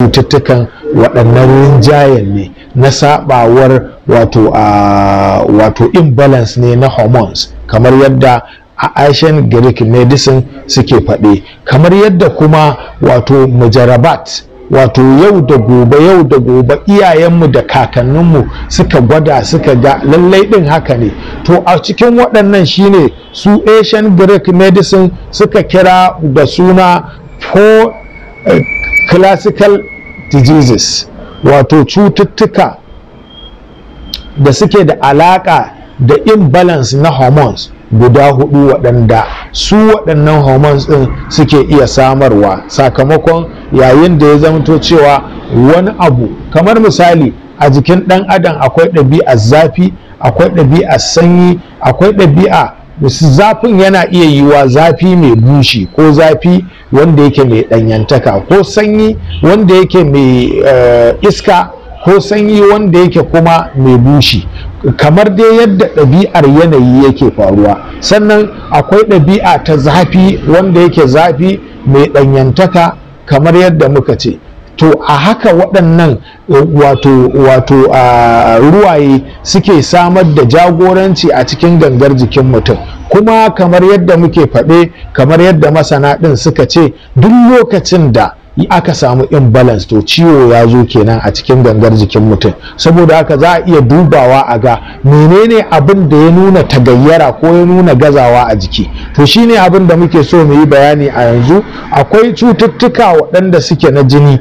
cututtukan waɗannan rinjayen ne na sabawar wato a wato imbalance ne na hormones kamar yadda a Asian Greek medicine suke faɗe kamar yadda kuma wato mujarabat wato yau da gobe yau da gobe iyayenmu da kakanninmu suka gwada suka ga lallai ɗin haka ne to a cikin waɗannan shine su Asian Greek medicine suka kira da suna four uh, classical diseases wato cututtuka da suke da alaƙa da imbalance na hormones guda hudu waɗanda su waɗannan hormones ɗin suke iya samarwa sakamakon yayin da ya zamto cewa wani abu kamar misali a jikin ɗan adam akwai ɗabi'ar zafi akwai ɗabi'ar sanyi akwai ɗabi'a zafin yana iya yiwa zafi mai bushi ko zafi wanda yake mai ɗanyantaka ko sanyi wanda yake mai uh, iska ko sanyi wanda yake kuma mai bushi kamar dai yadda ɗabi'ar yanayi yake faruwa sannan akwai ɗabi'a ta zafi wanda yake zafi mai ɗanyantaka kamar yadda muka ce to a haka waɗannan wato wato ruwaye suke samar da jagoranci a cikin gangar jikin mutum kuma kamar yadda muke faɗe kamar yadda masana ɗin suka ce duk lokacin da aka samu imbalance to ciwo ya zo kenan a cikin gangar jikin mutum saboda haka za a iya dubawa a ga menene abin da ya nuna tagayyara ko ya nuna gazawa a jiki to shine abin da muke so mu yi bayani a yanzu akwai cututtuka waɗanda suke na jini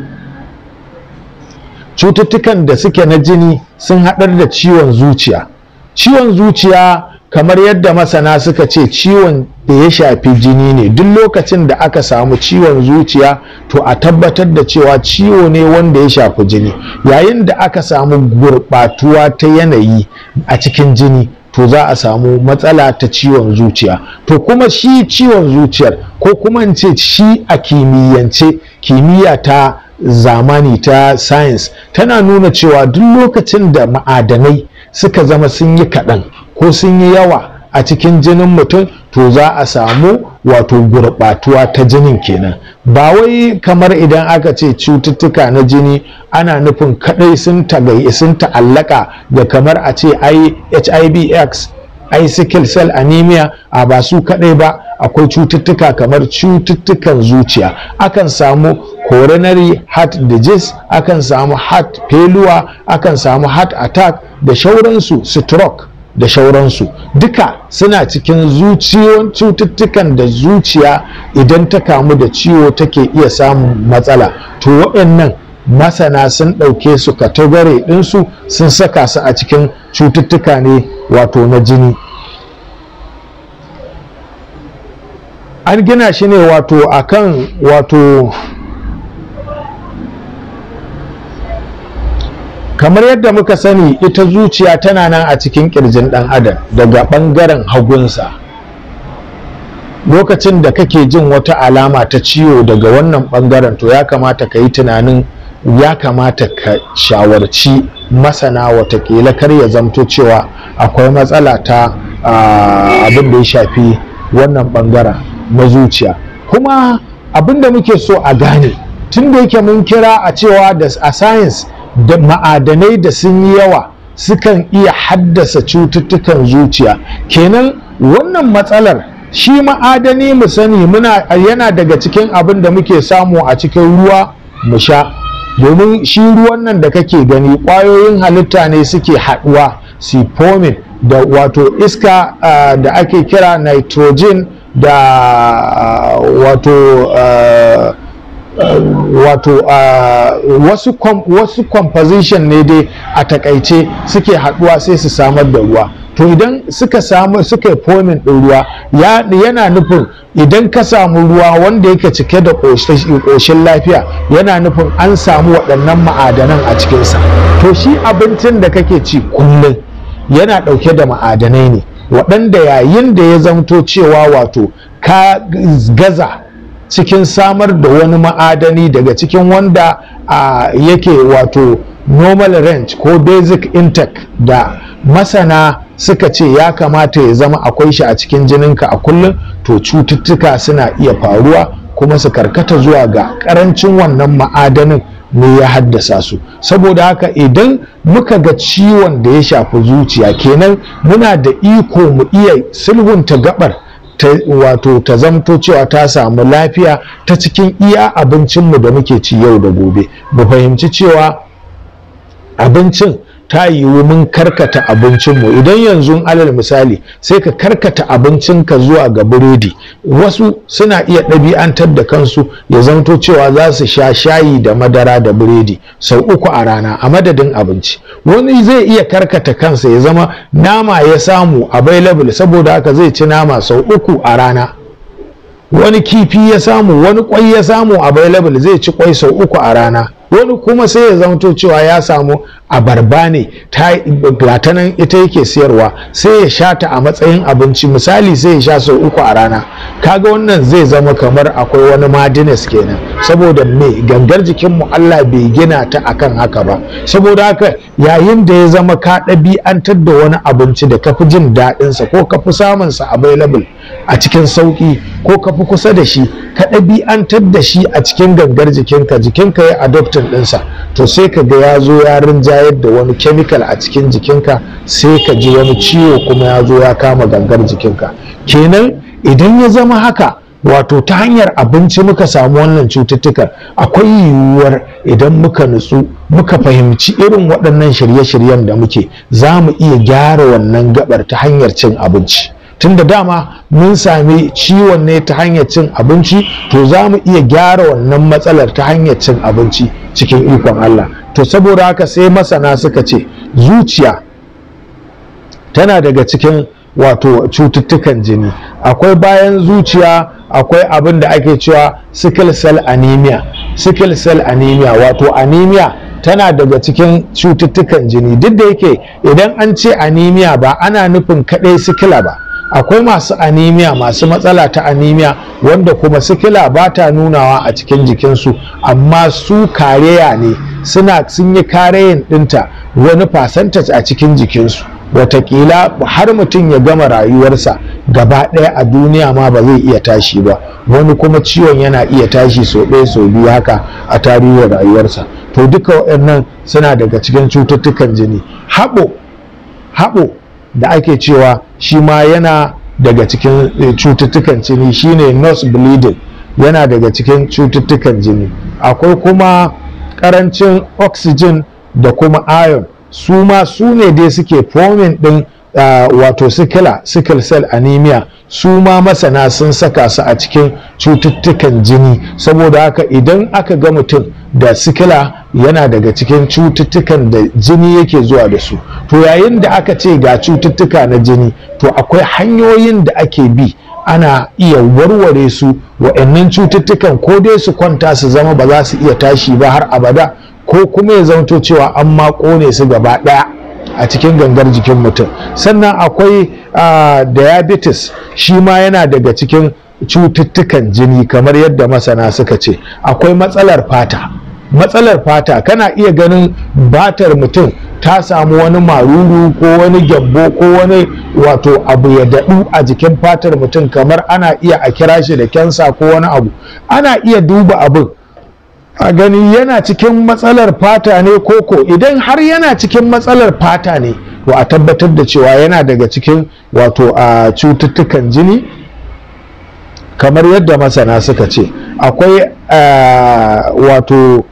cututtukan da suke na jini sun haɗar da ciwon zuciya ciwon zuciya kamar yadda masana suka ce ciwon da ya shafi jini ne duk lokacin da aka samu ciwon zuciya to a tabbatar da cewa ciwo ne wanda ya shafi jini yayin da aka samu gurɓatuwa ta yanayi a cikin jini to za a samu matsala ta ciwon zuciya to kuma shi ciwon zuciyar ko kuma in ce shi a kimiyyance kimiyya ta zamani ta science tana nuna cewa duk lokacin da ma'adanai suka zama sun yi kaɗan ko sun yi yawa a cikin jinin mutum to za a samu wato gurɓatuwa ta jinin kenan ba wai kamar idan aka ce cututtuka na jini ana nufin kadai sun tagayi sun ta'allaka da kamar a ce ai hivx ai sickle cell anemia a ba su kadai ba akwai cututtuka kamar cututtukan zuciya akan samu coronary heart disease akan samu heart failure akan samu heart attack da shauransu stroke da shauransu duka suna cikin zuciyon cututtukan da zuciya idan ta kamu da ciwo take iya samun matsala to waɗannan masana sun ɗauke su katagare ɗinsu sun saka su a cikin cututtuka ne wato na jini an gina shi ne wato akan wato kamar yadda muka sani ita zuciya tana nan a cikin kirjin ɗan adam daga ɓangaren hagunsa lokacin da kake jin wata alama ta ciwo daga wannan ɓangaren to ya kamata ka yi tunanin ya kamata ka shawarci masana watakila kar ya zamto cewa akwai matsala ta abin da ya shafi wannan ɓangaren na zuciya kuma abin da muke so a gane tun da yake mun kira a cewa da a science da ma'adanai da sun yi yawa sukan iya haddasa cututtukan zuciya kenan wannan matsalar shi ma'adani mu sani muna yana daga cikin abin da muke samu a cikin ruwa mu sha domin shi ruwan nan da kake gani ƙwayoyin halitta ne suke haɗuwa su forming da wato iska uh, da ake kira nitrogen da uh, wato uh, Uh, wato uh, wasu, com, wasu composition ne dai a takaice suke haduwa sai su samar da ruwa to idan suka samu suka yi fomin ɗin ruwa ya, yana nufin idan ka samu ruwa wanda yake cike da ƙoshin lafiya yana nufin an samu waɗannan ma'adanan a cikinsa to shi abincin da kake ci kullum yana ɗauke da ma'adanai ne waɗanda yayin da ya zamto cewa wato ka gaza cikin samar da wani ma'adani daga cikin wanda uh, yake wato normal range ko basic intake da masana suka ce ya kamata ya zama akwai shi a cikin jininka a kullum to cututtuka suna iya faruwa kuma su karkata zuwa ga karancin wannan ma'adanin ne ya haddasa su saboda haka idan muka ga ciwon da ya shafi zuciya kenan muna da iko mu iya sulhunta gabar ta wato ta zamto cewa ta samu lafiya ta cikin iya abincinmu da muke ci yau da gobe mu fahimci cewa abincin ta yiwu mun karkata abincinmu idan yanzu alal misali sai ka karkata abincinka zuwa ga biredi wasu suna iya ɗabi'antar da kansu ya zamto cewa za su sha shayi da madara da biredi sau uku a rana a madadin abinci wani zai iya karkata kansa ya zama nama ya samu available saboda haka zai ci nama sau uku a rana wani kifi ya samu wani kwai ya samu available zai ci kwai sau uku a rana wani kuma sai ya zamto cewa ya samu abarba ne ta nan ita yake siyarwa sai ya sha ta a matsayin abinci misali sai ya sha sau uku a rana kaga wannan zai zama kamar akwai wani madines kenan saboda me gangar jikinmu Allah bai gina ta akan haka ba saboda haka yayin da ya zama ka ɗabi'antar da wani abinci da ka fi jin daɗinsa ko ka fi samunsa available a cikin sauƙi ko ka fi kusa da shi ka ɗabi'antar da shi a cikin gangar jikinka jikinka ya adoptin ɗinsa to sai ka ga ya zo ya rinjayar da wani chemical a cikin jikinka sai ka ji wani ciwo kuma ya zo ya kama gangar jikinka kenan idan ya zama haka wato ta hanyar abinci muka samu wannan cututtukan akwai yiwuwar idan muka nutsu muka fahimci irin waɗannan shirye-shiryen da muke za mu iya gyara wannan gabar ta hanyar cin abinci tunda dama mun sami ciwon ne ta hanyar cin abinci to za mu iya gyara wannan matsalar ta hanyar cin abinci cikin ikon Allah to saboda haka sai masana suka ce zuciya tana daga cikin wato cututtukan jini akwai bayan zuciya akwai abin da ake cewa sickle cell anemia sickle cell anemia wato anemia tana daga cikin cututtukan jini duk da yake idan an ce anemia ba ana nufin kaɗai sikila ba akwai masu anemia masu matsala ta anemia wanda kuma sikila ba ta nunawa a cikin jikinsu amma su kareya ne suna sun yi kareyin ɗinta wani percentage a cikin jikinsu watakila har mutum ya gama rayuwarsa gaba ɗaya a duniya ma ba zai iya tashi ba wani kuma ciwon yana iya tashi sau ɗaya sau biyu haka a tarihin rayuwarsa to duka waɗannan suna daga cikin cututtukan jini haɓo haɓo da ake cewa shi ma yana daga cikin cututtukan jini shine nose bleeding yana daga cikin cututtukan jini akwai kuma ƙarancin oxygen da kuma iron su ma su ne dai suke forming din uh, wato sikila sickle cell anemia su ma masana sun saka su a cikin cututtukan jini saboda haka idan aka ga mutum da sikila yana daga cikin cututtukan da jini yake zuwa da su to yayin da aka ce ga cututtuka na jini to akwai hanyoyin da ake bi ana iya warware su wa'annan cututtukan ko dai su kwanta su zama ba za su iya tashi ba har abada ko kuma ya zanto cewa an ma kone su gaba ɗaya a cikin gangar jikin mutum sannan akwai uh, diabetes shi ma yana daga cikin cututtukan jini kamar yadda masana suka ce akwai matsalar fata matsalar fata kana iya ganin batar mutum ta samu wani maruru ko wani gyambo ko wani wato abu ya daɗu a jikin fatar mutum kamar ana iya a kira shi da kensa ko wani abu ana iya duba abin a gani yana cikin matsalar fata ne koko idan har yana cikin matsalar fata ne to a tabbatar da cewa yana daga cikin wato a cututtukan jini kamar yadda masana suka ce akwai wato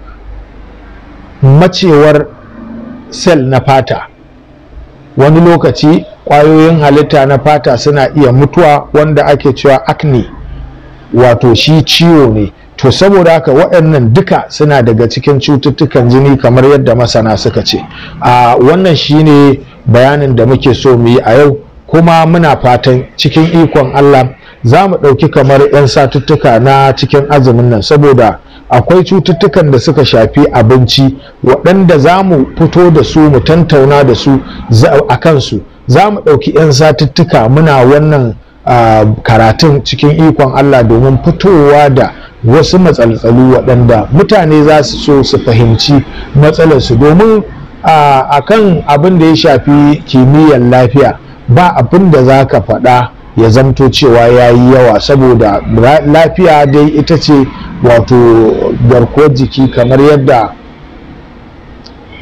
macewar sel na fata wani lokaci ƙwayoyin halitta na fata suna iya mutuwa wanda ake cewa acne wato shi ciwo ne to saboda haka waɗannan duka suna daga cikin cututtukan jini kamar yadda masana suka ce a wannan shine bayanin da muke so mu yi a yau kuma muna fatan cikin ikon Allah za mu ɗauki kamar 'yan satuttuka na cikin azumin nan saboda akwai cututtukan da suka shafi abinci waɗanda za mu fito da su mu tantauna da su a kansu za mu ɗauki 'yan satuttuka muna wannan karatun cikin ikon Allah domin fitowa da wasu matsaltsalu waɗanda mutane za su so su fahimci matsalarsu domin a kan abin da ya shafi kimiyyar lafiya ba abin da za ka faɗa ya zamto cewa ya yi yawa saboda lafiya dai ita ce wato garkuwar jiki kamar yadda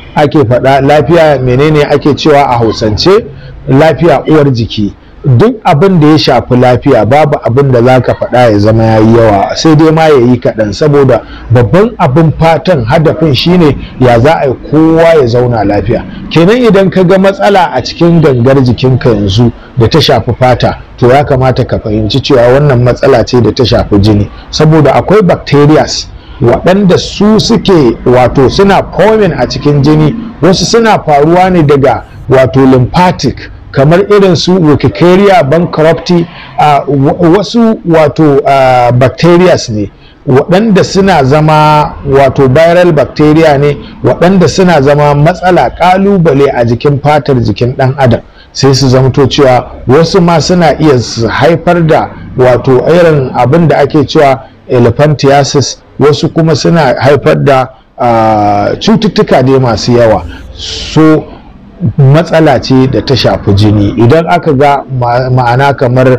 ake faɗa lafiya menene ake cewa a hausance lafiya uwar jiki duk abin da ya shafi lafiya babu abin da za ka faɗa ya zama ya yi yawa sai dai ma ya yi kaɗan saboda babban abin fatan hadafin shine ya za a yi kowa ya zauna lafiya kenan idan ka ga matsala a cikin gangar jikinka yanzu da ta shafi fata to ya kamata ka fahimci cewa wannan matsala ce da ta shafi jini saboda akwai bacterias waɗanda su suke wato suna forming a cikin jini wasu suna faruwa ne daga wato lymphatic kamar irin su Wikicaria bankrupti uh, wasu wato uh, bacterias ne waɗanda suna zama wato viral bacteria ne waɗanda suna zama matsala ƙalubale a jikin fatar jikin ɗan adam sai su zamto cewa wasu ma suna iya haifar da wato irin abin da ake cewa elephantiasis wasu kuma suna haifar da uh, cututtuka ne masu yawa so matsala ce da ta shafi jini idan aka ga ma'ana kamar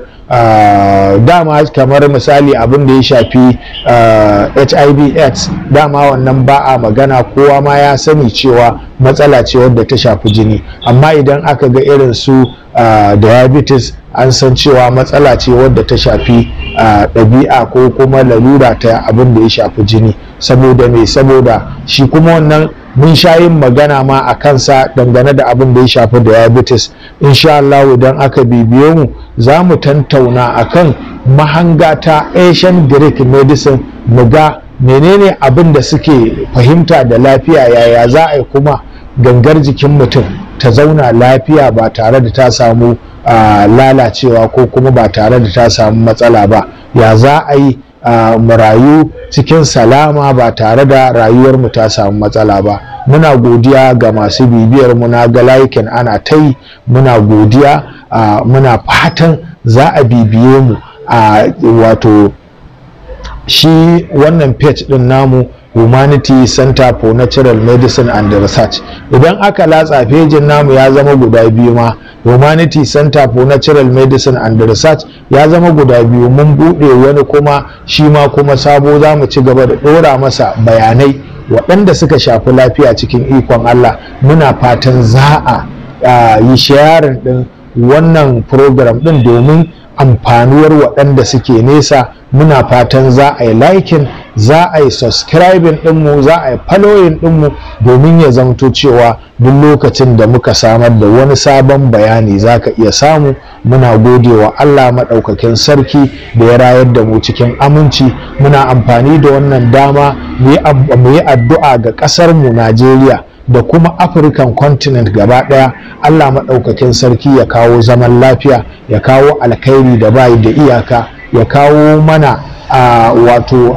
uh, dama kamar misali abin da ya shafi uh, hiv aids dama wannan ba a magana kowa ma ya sani cewa matsala ce wadda ta shafi jini amma idan aka ga irin su uh, diabetes an san cewa matsala ce wadda ta shafi ɗabi'a ko kuma lalura ta abin da ya shafi jini saboda me saboda shi kuma wannan mun sha yin magana ma a kansa dangane da abin da ya shafi diabetes insha Allah idan aka bibiye mu za mu tantauna akan mahanga ta Asian Greek medicine mu ga menene abin da suke fahimta da lafiya yaya za a yi kuma gangar jikin mutum ta zauna lafiya ba tare da ta samu lalacewa ko kuma ba tare da ta samu matsala ba ya za a yi mu rayu cikin salama ba tare da rayuwarmu ta samu matsala ba muna godiya ga masu bibiyar mu na ga layukan ana ta yi muna godiya muna fatan za a bibiye mu a wato shi wannan page din namu humanity center for natural medicine and research idan aka latsa fejin namu ya zama guda biyu ma humanity center for natural medicine and research ya zama guda biyu mun buɗe wani kuma shi ma kuma sabo za mu ci gaba da ɗora masa bayanai waɗanda suka shafi lafiya cikin ikon allah muna fatan za a yi sharing ɗin wannan program ɗin domin amfanuwar waɗanda suke nesa muna fatan za a yi liking za a yi subscribing ɗinmu za a yi following ɗinmu domin ya zamto cewa duk lokacin da muka samar da wani sabon bayani za ka iya samu muna gode wa Allah maɗaukakin sarki da ya rayar da mu cikin aminci muna amfani da wannan dama mu yi addu'a ga ƙasarmu Najeriya da kuma african continent gaba daya allah maɗaukakin sarki ya kawo zaman lafiya ya kawo alkhairi da bayi da iyaka ya kawo mana uh, wato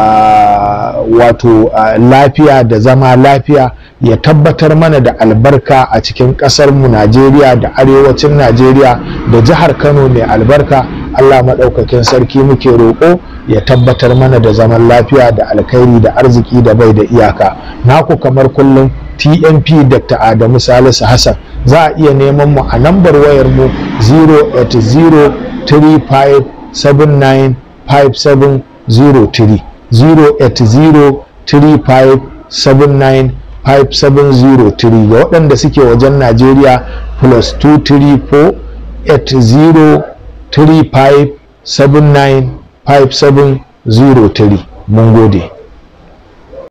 uh, wato uh, lafiya da zama lafiya ya tabbatar mana da albarka a cikin ƙasarmu najeriya da arewacin najeriya da jihar kano mai albarka allah maɗaukakin sarki muke roƙo ya tabbatar mana da zaman lafiya da alkhairi da arziki da bai da iyaka naku kamar kullum tnp dr adamu salisu hassan za a iya neman mu a lambar wayar mu 08035795703 08035795703 ga waɗanda suke wajen najeriya plus 234 8035795703 mun gode